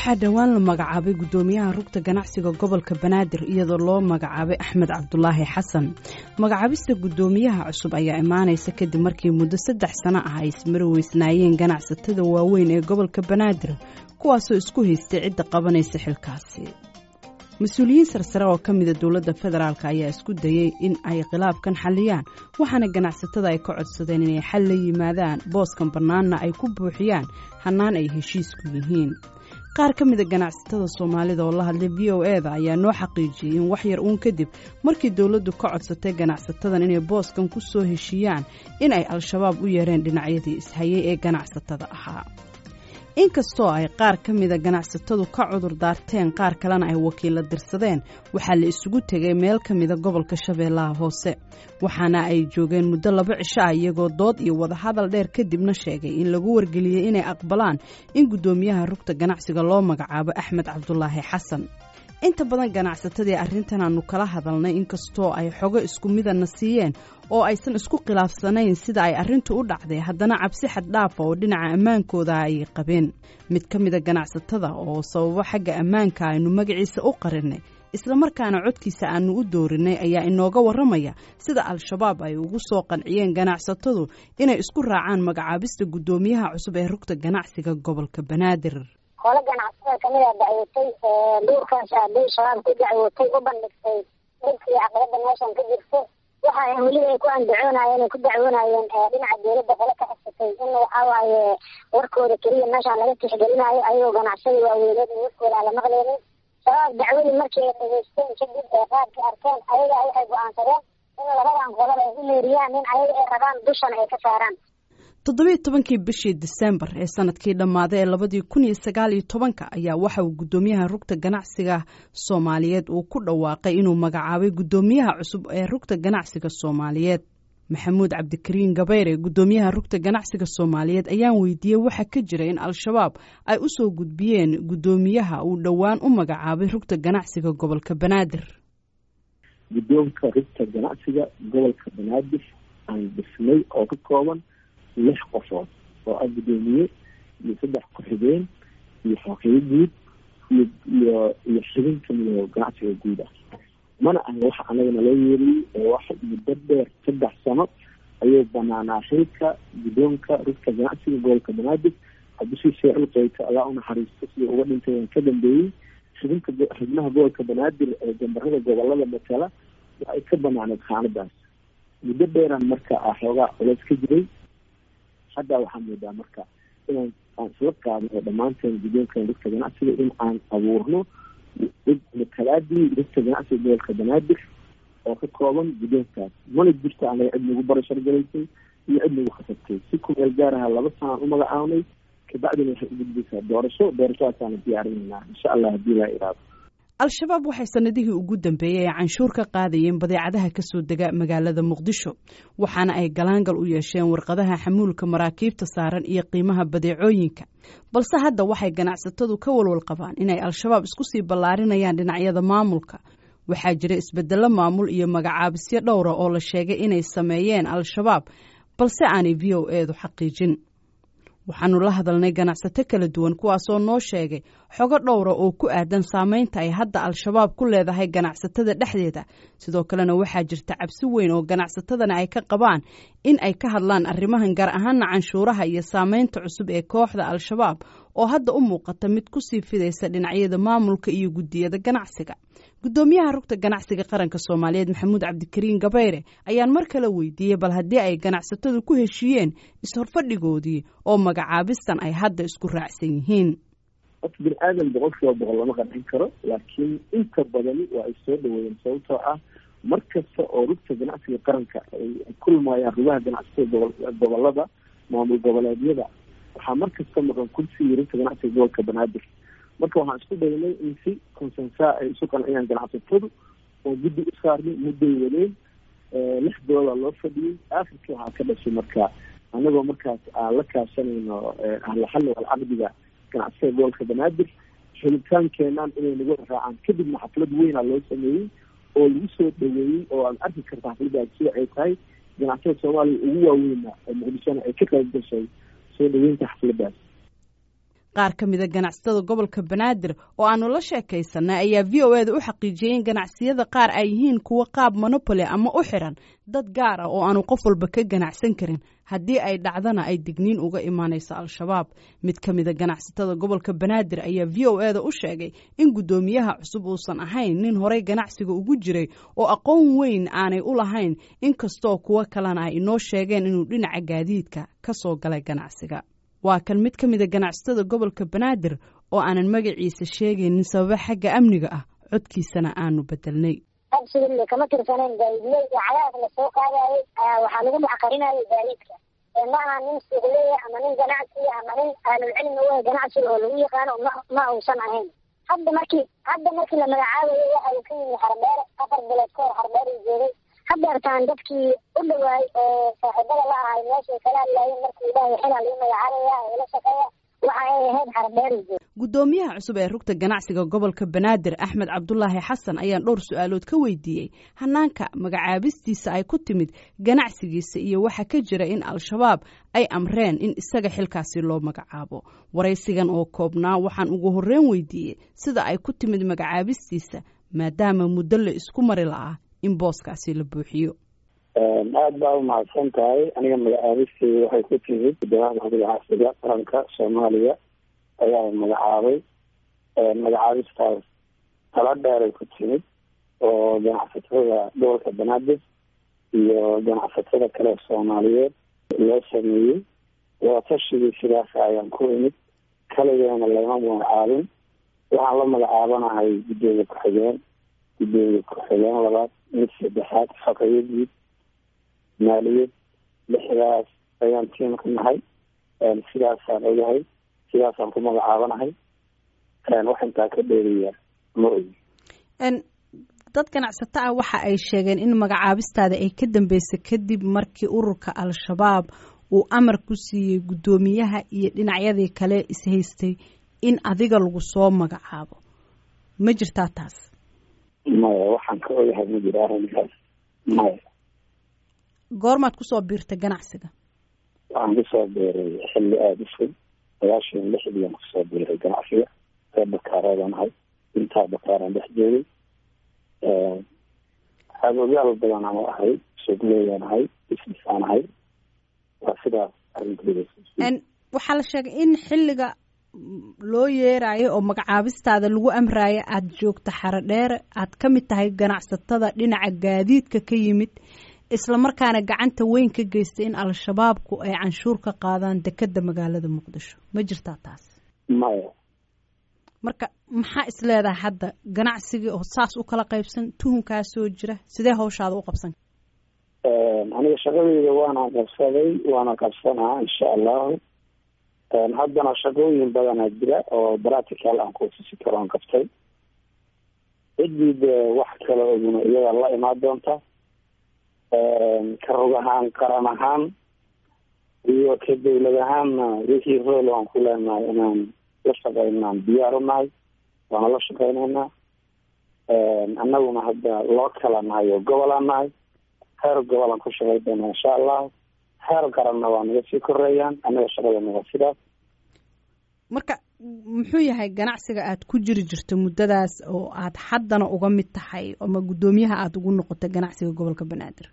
waxaa dhowaan la magacaabay guddoomiyaha rugta ganacsiga gobolka banaadir iyadoo loo magacaabay axmed cabdulaahi xasan magacaabista guddoomiyaha cusub ayaa imaanaysa kadib markii muddo saddex sano ah ay ismari weysnaayeen ganacsatada waaweyn ee gobolka banaadir kuwaasoo isku haystay cidda qabanaysa xilkaasi mas-uuliyiin sarsare oo ka mida dowladda federaalk ayaa isku dayey in ay khilaafkan xalliyaan waxaana ganacsatada ay ka codsadeen inay xal la yimaadaan booskan bannaanna ay ku buuxiyaan hannaan ay heshiisku yihiin qaar ka mida ganacsatada soomaalida oo la hadlay v o eda ayaa noo xaqiijiyey in wax yar uun kadib markii dowladdu ka codsatay ganacsatadan inay booskan ku soo heshiiyaan in ay al-shabaab u yeereen dhinacyadii ishayay ee ganacsatada ahaa inkastoo ay qaar ka mida ganacsatadu ka cudur daarteen qaar kalena ay wakiilla dirsadeen waxaa la isugu tegay meel ka mida gobolka shabeellaha hoose waxaana ay joogeen muddo laba cisho ah iyagoo dood iyo wadahadal dheer kadibna sheegay in lagu wargeliyey inay aqbalaan in guddoomiyaha rugta ganacsiga loo magacaabo axmed cabdulaahi xasan inta badan ganacsatadii arrintan aanu kala hadalnay inkastoo ay xogo isku midana siiyeen oo aysan isku khilaafsanayn sida ay arrintu u dhacday haddana cabsi xaddhaafa oo dhinaca ammaankooda ay qabeen mid ka mida ganacsatada oo sababo xagga ammaanka aynu magaciisa u qarinay islamarkaana codkiisa aanu u doorinay ayaa inooga warramaya sida al-shabaab ay ugu soo qanciyeen ganacsatadu inay isku raacaan magacaabista guddoomiyaha cusub ee rugta ganacsiga gobolka banaadir hole ganacsatada kamid a dacwotay duurkaas aaday shabaab ku dacwotay u bandhigtay dhibkii caqabada meeshan ka jirto waxa weliba ay ku andacoonayeen ay ku dacwoonayeen dhinaca dowladda qole ka xisatay in waxaa waaye warkooda keliya meeshaan laga tixgelinayo ayagoo ganacsada waaweyneed in warkooda aan la maqleynin shabaab dacwadii markii ay dhageysteen kadib ee qaadkii arkeen ayaga waxay go-aansadeen in labadan qolaba ay u meeriyaan in ayaga ay rabaan dushana ay ka saaraan toddobiiyo tobankii bishii disembar ee sanadkii dhammaaday ee labadii kun iyo sagaal iyo tobanka ayaa waxa uu guddoomiyaha rugta ganacsiga soomaaliyeed uu ku dhawaaqay inuu magacaabay guddoomiyaha cusub ee rugta ganacsiga soomaaliyeed maxamuud cabdikariin gabayre guddoomiyaha rugta ganacsiga soomaaliyeed ayaan weydiiyey waxa ka jira in al-shabaab ay u soo gudbiyeen guddoomiyaha uu dhowaan u magacaabay rugta ganacsiga gobolka banaadir guddoonka rugta ganacsiga gobolka banaadir aan dhisnay oo ka kooban lix qofood oo ah guddoomiye iyo saddex ku-xigeen iyo xooqiyo guud iyo iyo iyo xibin kamida ganacsiga guud ah mana aha waxa anagana loo yeeriyey ee wax muddo dheer saddex sano ayuu banaanaa xilka guddoonka rugta ganacsiga gobolka banaadir cabdishii sheecul qeyka allaa unaxariisto sidii uga dhintay aan ka dambeeyey xibinka xibnaha gobolka banaadir ee gambarada gobolada matala waxay ka banaaneed xaaladaas muddo dheeraan marka ah xoogaa culeys ka jiray hadda waxaa moodaa marka inaan aan isla qaadno oo dhammaanteen guddoonkan rugta ganacsiga in aan abuurno matalaadii rugta ganacsiga gobolka banaadir oo ka kooban guddoonkaas mana jirto anaga cid nagu barashargalaysay iyo cid nagu khasabtay si kumeel gaaraha laba sanaan u magacaabnay kabacdina waxay u gudbaysaa doorasho doorashadaasaana diyaarinaynaa insha allah haddii laa iraado al-shabaab waxay sanadihii ugu dambeeyey ay canshuur ka qaadayeen badeecadaha ka soo dega magaalada muqdisho waxaana ay galaangal u yeesheen warqadaha xamuulka maraakiibta saaran iyo qiimaha badeecooyinka balse hadda waxay ganacsatadu ka walwal qabaan inay al-shabaab isku sii ballaarinayaan dhinacyada maamulka waxaa jira isbeddello maamul iyo magacaabisyo dhowra oo la sheegay inay sameeyeen al-shabaab balse aanay v o eedu xaqiijin waxaanu la hadalnay ganacsato kala duwan kuwaasoo noo sheegay xogo dhowra oo ku aadan saameynta ay hadda al-shabaab ku leedahay ganacsatada dhexdeeda sidoo kalena waxaa jirta cabsi weyn oo ganacsatadana ay ka qabaan in ay ka hadlaan arrimahan gaar ahaana canshuuraha iyo saameynta cusub ee kooxda al-shabaab oo hadda u muuqata mid kusii fidaysa dhinacyada maamulka iyo guddiyada ganacsiga guddoomiyaha rugta ganacsiga qaranka soomaaliyeed maxamuud cabdikariin gabayre ayaan mar kale weydiiyey bal haddii ay ganacsatadu ku heshiiyeen is-horfadhigoodii oo magacaabistan ay hadda isku raacsan yihiin horta bini aadan boqol kiiba boqol lama qancin karo laakiin inta badani waa ay soo dhaweeyeen sababtoo ah mar kasta oo rugta ganacsiga qaranka ay kulmayaan rugaha ganacsiga gobolada maamul goboleedyada waxaa mar kasta maqan kursigii rugta ganacsiga gobolka banaadir marka waxaan isku daynay in si consensa ay isu qanciyaan ganacsatadu oo guddi u saarnay mudday wadeen lix dooda loo fadhiyey aakhirkii waxaa ka dhashay marka anagoo markaas aan la kaashanayno ahlaxalli alcaqdiga ganacsiga gobolka banaadir helitaankeenaan inay nagu raacaan kadibna xaflad weyna loo sameeyey oo lagu soo dhaweeyey oo aad arki karta xafladdaas sida ay tahay ganacsada soomaaliya ugu waaweyna ee muqdishona ay ka qayb gashay soo dhaweynta xafladdaas qaar ka mida ganacsatada gobolka banaadir oo aanu la sheekaysanay ayaa v o eda u xaqiijiyey in ganacsiyada qaar ay yihiin kuwo qaab monopoly ama u xiran dad gaar ah oo aanu qof walba ka ganacsan karin haddii ay dhacdana ay digniin uga imaanayso al-shabaab mid ka mida ganacsatada gobolka banaadir ayaa v o eda u sheegay in guddoomiyaha cusub uusan ahayn nin horey ganacsiga ugu jiray oo aqoon weyn aanay u lahayn inkastoo kuwo kalena ay inoo sheegeen inuu dhinaca gaadiidka ka soo galay ganacsiga waa kan mid ka mida ganacsatada gobolka banaadir oo aanan magaciisa sheegaynin sababa xagga amniga ah codkiisana aanu bedelnay absolutely kama tirsaneyn gaadiidley iyo cadaab la soo qaadayay waxaa lagu maxqarinayay gaadiidka ma aha nin suuqleya ama nin ganacsiya ama nin ahlulcilmi wey ganacsiga oo lagu yaqaano ma ma uusan ahayn hadda markii hadda markii la magacaabayo waxa uu ka yimi xarbeere afar bilood ka hor xarbeer uu joogay hadeertaan dadkii u dhawaay oo saaxiibada la ahay meeshay kala hadlaayeen markii ilaahay xilaa lagu magacaabaya ee la shaqeeya waxa ay ahayd xarbeer uu joogay guddoomiyaha cusub ee rugta ganacsiga gobolka banaadir axmed cabdulaahi xasan ayaan dhowr su-aalood ka weydiiyey hanaanka magacaabistiisa ay ku timid ganacsigiisa iyo waxa ka jira in al-shabaab ay amreen in isaga xilkaasi loo magacaabo waraysigan oo koobnaa waxaan ugu horreyn weydiiyey sida ay ku timid magacaabistiisa maadaama muddo la isku mari la'aa in booskaasi la buuxiyo aada baa umahadsan tahay aniga magacaabistii waxay ku timid guddoomiyaha ganacsiga qaranka soomaaliya ayaa magacaabay magacaabistaas tala dheeray ku timid oo ganacsatada gobolka banaadir iyo ganacsatada kale soomaaliyeed loo sameeyey waatashigii sidaas ayaan ku imid kaligeena lama magacaabin waxaan la magacaabanahay guddoomiye ku-xigeen guddoomiye ku-xigeen labaad mid saddexaad faqayo guud maaliyad lixdaas ayaan tiimka nahay sidaasaan ogahay sidaasaan ku magacaabanahay wax intaa ka dheeriya ma ogi dad ganacsato ah waxa ay sheegeen in magacaabistaada ay ka dambeysay kadib markii ururka al-shabaab uu amar ku siiyey guddoomiyaha iyo dhinacyadii kale ishaystay in adiga lagu soo magacaabo ma jirtaa taas maya waxaan ka ogahay ma jiro arrinkaas maya goormaad kusoo biirtay ganacsiga waxaan kusoo biiray xilli aada u fog sagaashan lixdiian kusoo biiray ganacsiga reer bakaareedaan ahay intaa bakaaraan dhex joogay xaabogyaal badan aan ahay suuqleeyaan ahay businessaan ahay waa sidaas arrinkeeda waxaa la sheegay in xilliga loo yeerayo oo magacaabistaada lagu amraayo aada joogto xarodheere aad ka mid tahay ganacsatada dhinaca gaadiidka ka yimid islamarkaana gacanta weyn ka geystay in al-shabaabku ay canshuur ka qaadaan dekeda magaalada muqdisho ma jirtaa taas maya marka maxaa is leedahay hadda ganacsigii oo saas u kala qaybsan tuhunkaa soo jira sidee hawshaada u qabsan aniga shaqadeyda waana qabsaday waana qabsanaa insha allahu haddana shaqooyin badanaa jira oo practical aan kutusi karoon qabtay ciddii dee wax kala oguna iyada la imaan doonta ka rog ahaan qaran ahaan iyo ka dawlad ahaanna wixii rool aan ku leenahay inaan la shaqeynaan diyaar u nahay waana la shaqeyneynaa annaguna hadda loo kala nahay oo gobolaan nahay heer gobolaan ku shaqey doona insha allahu heer qaranna waa naga sii koreeyaan annaga shaqadana waa sidaas marka muxuu yahay ganacsiga aad ku jiri jirto muddadaas oo aad haddana uga mid tahay ama guddoomiyaha aada ugu noqotay ganacsiga gobolka banaadir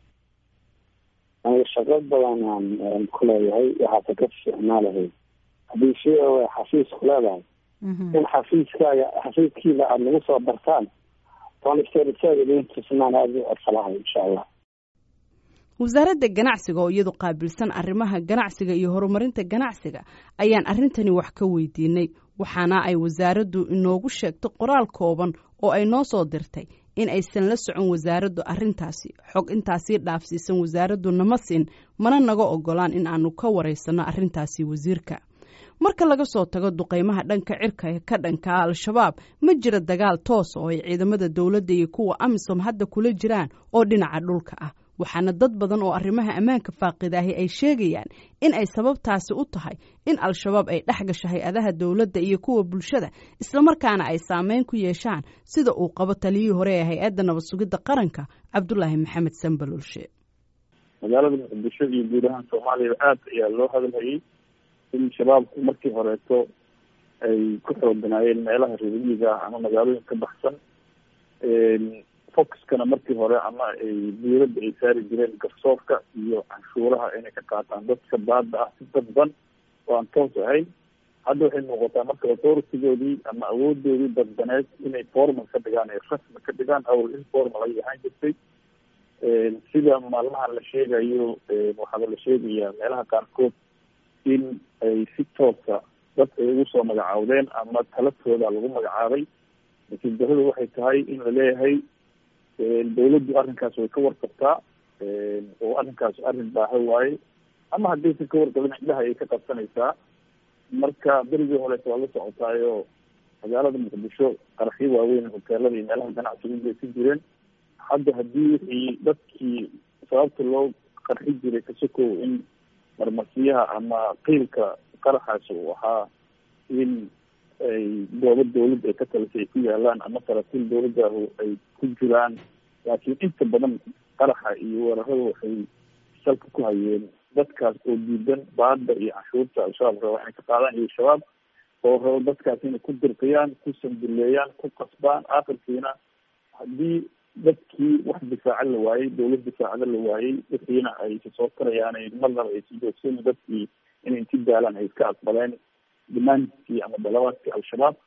aniga shaqo badan aan ku leeyahay waxaase ka ficnaa lahayd haddii si o xafiis ku leedahay in xafiiskaaga xafiiskiina aada nagu soo dartaan oonistaaidintusnaan aada u codsalahay insha allah wasaaradda ganacsiga oo iyadu qaabilsan arrimaha ganacsiga iyo horumarinta ganacsiga ayaan arrintani wax ka weydiinay waxaana ay wasaaraddu inoogu sheegtay qoraal kooban oo ay noo soo dirtay in aysan la socon wasaaraddu arrintaasi xog intaasii dhaafsiisan wasaaraddu nama siin mana naga ogolaan in aanu ka waraysanno arrintaasi wasiirka marka laga soo tago duqeymaha dhanka cirka ee ka dhankaa al-shabaab ma jira dagaal toos oo ay ciidamada dowladda iyo kuwa amisom hadda kula jiraan oo dhinaca dhulka ah waxaana dad badan oo arrimaha ammaanka faaqidaahi ay sheegayaan in ay sababtaasi u tahay in al-shabaab ay dhex gasho hay-adaha dowladda iyo kuwa bulshada islamarkaana ay saameyn ku yeeshaan sida uu qabo taliyihii hore ee hay-adda nabad sugidda qaranka cabdulaahi maxamed sambalolshe magaalada muqdisho iyo guud ahaan soomaaliya aad ayaa loo hadalhayay in shabaabku markii horeeto ay ku xooganaayeen meelaha reermiyiga ah ama magaalooyin ka baxsan focuskana markii hore ama ay diyladda ay saari jireen garsoorka iyo canshuuraha inay ka qaataan dadka baada ah si dadban oo aan toos ahayn hadda waxay muuqataa marka authoritygoodii ama awoodoodii dadbaneed inay formal ka dhigaan ay rasmi ka dhigaan awl informal ay ahaan jirtay sida maalmaha la sheegayo waxaaba la sheegayaa meelaha qaarkood in ay si toosa dad ay ugu soo magacaawdeen ama talatooda lagu magacaabay laakiin daradu waxay tahay in la leeyahay dawladdu arrinkaas way ka warqabtaa oo arrinkaas arrin baaha waaye ama haddaysan ka warqabin indhaha ayay ka qabsanaysaa marka berigii horeeta waa la socotaayo magaalada muqdisho qaraxyo waaweyn hoteelada iyo meelaha ganacsiga ugeysan jireen hadda haddii wixii dadkii sababta loo qarxi jiray kasokow in marmasiyaha ama qiilka qaraxaas uu ahaa in ay goobo dawladda ay ka talisay ay ku yaalaan ama saraakiil dawladdahu ay ku jiraan laakiin inta badan qaraxa iyo weerarada waxay salka ku hayeen dadkaas oo diidan baada iyo canshuurta al-shabaab raba inay ka qaadaan iyo shabaab oo rabo dadkaas inay ku dirqiyaan ku sanduleeyaan ku qasbaan akhirkiina haddii dadkii wax difaaca la waayey dawlad difaacada la waayey wixiina ay soo tarayaan marnaba ay si joogsan dadkii inay inti daalaan ay iska aqbaleen dimaandkii ama dalabaadkii al-shabaab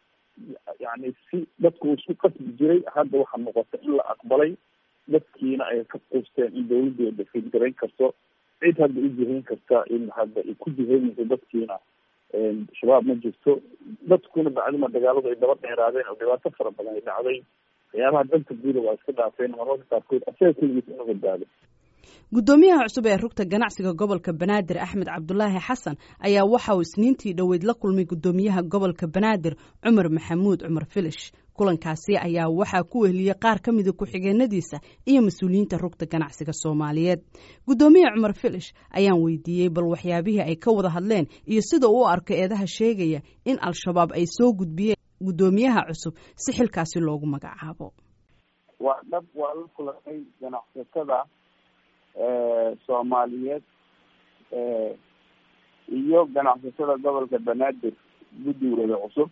yani si dadku isku qasbi jiray hadda waxaa muuqata in la aqbalay dadkiina ay ka quusteen in dawladdeeda fiidgarayn karto cid hadda u jihayn karta in hadda ay ku jihaynayso dadkiina shabaab ma jirto dadkuna bacdima dagaaladu ay daba dheeraadeen oo dhibaato fara badan ay dhacday waxyaabaha danta guuda waa iska dhaafeen mararka qaarkood asaga keligiis inu badbaado guddoomiyaha cusub ee rugta ganacsiga gobolka banaadir axmed cabdulaahi xasan ayaa waxa uu isniintii dhoweyd la kulmay guddoomiyaha gobolka banaadir cumar maxamuud cumar filish kulankaasi ayaa waxaa ku weheliyey qaar ka mida ku-xigeenadiisa iyo mas-uuliyiinta rugta ganacsiga soomaaliyeed guddoomiye cumar filish ayaan weydiiyey bal waxyaabihii ay ka wada hadleen iyo sida uu arko eedaha sheegaya in al-shabaab ay soo gudbiyeen guddoomiyaha cusub si xilkaasi loogu magacaabo waa dhab waa la kulanay ganacsatada soomaaliyeed iyo ganacsatada gobolka banaadir guddigooda cusub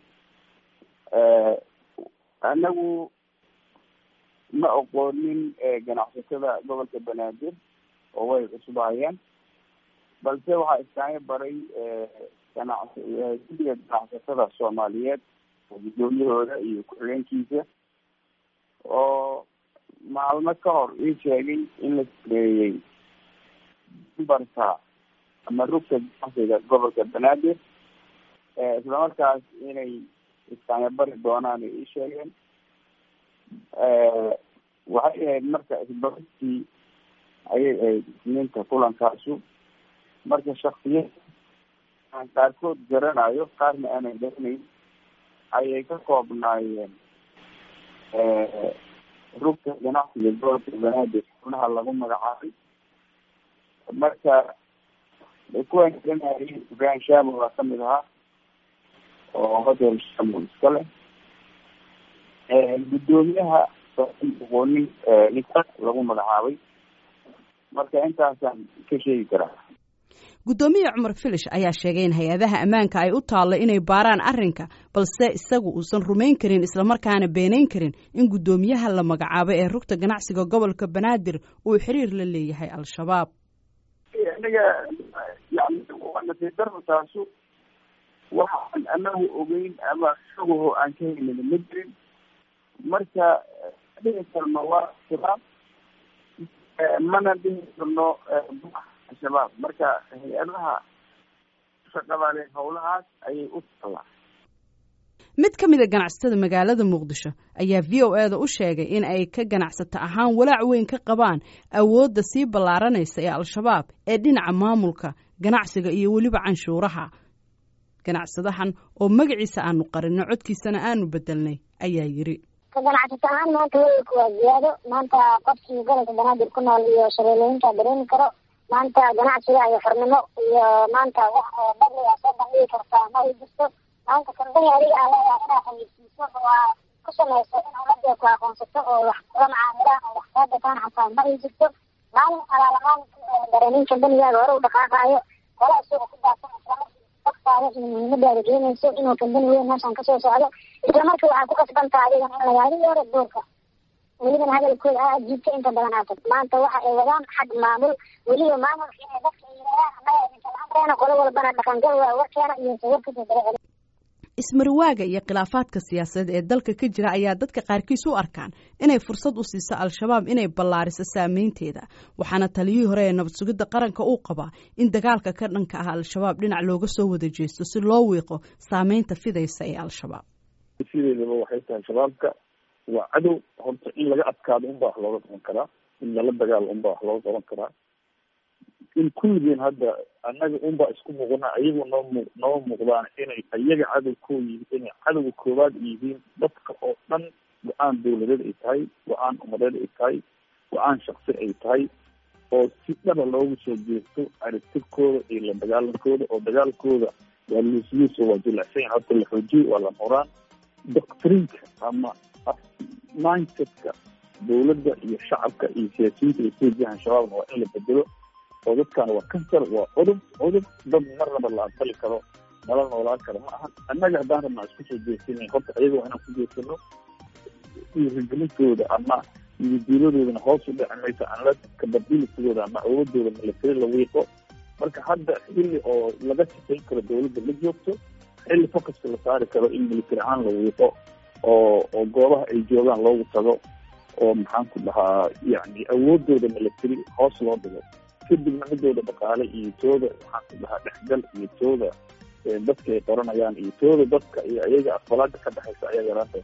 anagu ma oqoonin ganacsatada gobolka banaadir oo way cusubahayeen balse waxaa iskaaga baray ganac guddiga ganacsatada soomaaliyeed oo guddoomiyahooda iyo ku-xigeenkiisa oo maalmo ka hor ii sheegay in la sameeyey dumbarka ama rugta ganacsiga gobolka banaadir islamarkaas inay iskaanya bari doonaan ay ii sheegeen waxay ahayd marka isbararkii ayay ahayd isniinta kulankaasu marka shaksiyad aan qaarkood garanayo qaarna aanan garanayn ayay ka koobnaayeen rugta ganacsiga gobolka banaadir xubnaha lagu magacaabay marka kuwaan garanayay ibrahim shamo waa kamid ahaa oo hotel shamo iska leh guddoomiyaha oqoonin ninka lagu magacaabay marka intaasaan ka sheegi karaa guddoomiye cumar filish ayaa sheegay in hay-adaha ammaanka ay u taallo inay baaraan arrinka balse isagu uusan rumayn karin islamarkaana beenayn karin in guddoomiyaha la magacaabo ee rugta ganacsiga gobolka banaadir uu xiriir la leeyahay al-shabaab aniga yani waa nasiib darro taasu waxaan anagu ogeyn ama isaguho aan ka helin ma jirin marka dhihi karno waa shabaab mana dhihi karno shabaab marka hay-adaha shaqadale howlahaas ayay u tallaa mid ka mid a ganacsatada magaalada muqdisho ayaa v o e da u sheegay in ay ka ganacsato ahaan walaac weyn ka qabaan awoodda sii ballaaranaysa ee al-shabaab ee dhinaca maamulka ganacsiga iyo weliba canshuuraha ganacsadahan oo magaciisa aanu qarinno codkiisana aanu bedelnay ayaa yidhi ka ganacsato ahaan maanta weelku waa ziyaado maanta qofkii gobolka banaadir ku nool iyo shabeelooyinka dareemi karo maanta ganacsiga iyo xornimo iyo maanta wax badliga soo bandhigi kartaa ma ay jirto maanta kambani adiga aan leedahay inaa xayeysiiso waa ku samayso in ummadda ku aqoonsato oo wax kula macaamilaan oo wax kaa gataan xataa ma ay jirto maalin alaala maalinka dareemin kambanigaaga hore u dhaqaaqaayo qola isagoo ku daadsan islamarkii qofkaada iyo muhiimadaada keenayso inuu kambani weyn meeshan kasoo socdo isla markii waxaa ku kasbantaa adigan in lagaaga yeero duurka welibana hadalkooda aa jiibta inta badan aad tagto maanta waxa ay wadaan xag maamul weliba maamulka inay dadka ay yidhahdaan annaga idinka la-amreena qolo walbana dhaqangal waa warkeena iyo sawirkasoo daba celi ismarwaaga iyo khilaafaadka siyaasadeed ee dalka ka jira ayaa dadka qaarkiis u arkaan inay fursad u siiso al-shabaab inay ballaariso saameynteeda waxaana taliyihii hore ee nabad sugidda qaranka uu qabaa in dagaalka ka dhanka ah al-shabaab dhinac looga soo wada jeesto si loo wiiqo saameynta fidaysa ee al-shabaab sideedaba waxay tahay shabaabka waa cadow horta in laga adkaado unbaa wax looga qaban karaa in lala dagaalo unbaa wax looga qaban karaa in kulligeen hadda annaga unbaa isku muuqana ayagu noo mu noo muuqdaan inay ayaga cadow koo yihiin inay cadowga koowaad yihiin dadka oo dhan go-aan dawladeed ay tahay go-aan umadeed ay tahay go-aan shaksi ay tahay oo si dhaba loogu soo jeesto aragtirkooda iyo la dagaalankooda oo dagaalkooda waa luusluuso waa jilicsan yahay horta la xoojiyo waa la muraan doctrinka ama mindsetka dawladda iyo shacabka iyo siyaasiyiinta ay soo jihaan shabaabna waa in la bedelo oo dadkan waa kansar waa cudub cudub dad marnaba la aqbali karo nala noolaan karo ma ahan annaga haddaan rabnaa isku soo jeesina horta ayaga waa inaan ku jeesano dhiirigelintooda ama yididiiladoodana hoos u dhici mayso anla kababilisigooda ama awoodooda milatari la wiiqo marka hadda xilli oo laga shaqayn karo dawladda la joogto xilli focuska la saari karo in military ahaan la wiiqo oo oo goobaha ay joogaan loogu tago oo maxaan ku dhahaa yacni awoodooda milatary hoos loo dhigo kadibna midooda dhaqaale iyo tooda maxaan ku dhahaa dhexgal iyo tooda dadka ay qoranayaan iyo tooda dadka iyo ayaga aqbalaada ka dhexaysa ayaa yaraanta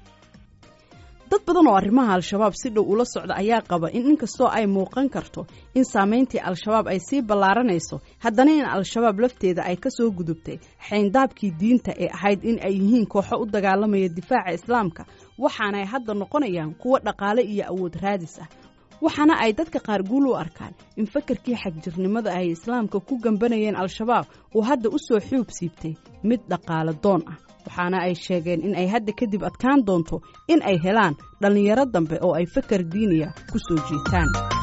dad badan oo arrimaha al-shabaab si dhow ula socda ayaa qaba in inkastoo ay muuqan karto in saameyntii al-shabaab ay sii ballaaranayso haddana in al-shabaab lafteeda ay kasoo gudubtay xayndaabkii diinta ee ahayd in ay yihiin kooxo u dagaalamaya difaaca islaamka waxaana ay hadda noqonayaan kuwo dhaqaale iyo awood raadis ah waxaana ay dadka qaar guul u arkaan in fakarkii xagjirnimada ay islaamka ku gambanayeen al-shabaab uu hadda u soo xuub siibtay mid dhaqaale doon ah waxaana ay sheegeen in ay hadda kadib adkaan doonto in ay helaan dhallinyaro dambe oo ay fakar diiniya ku soo jiitaan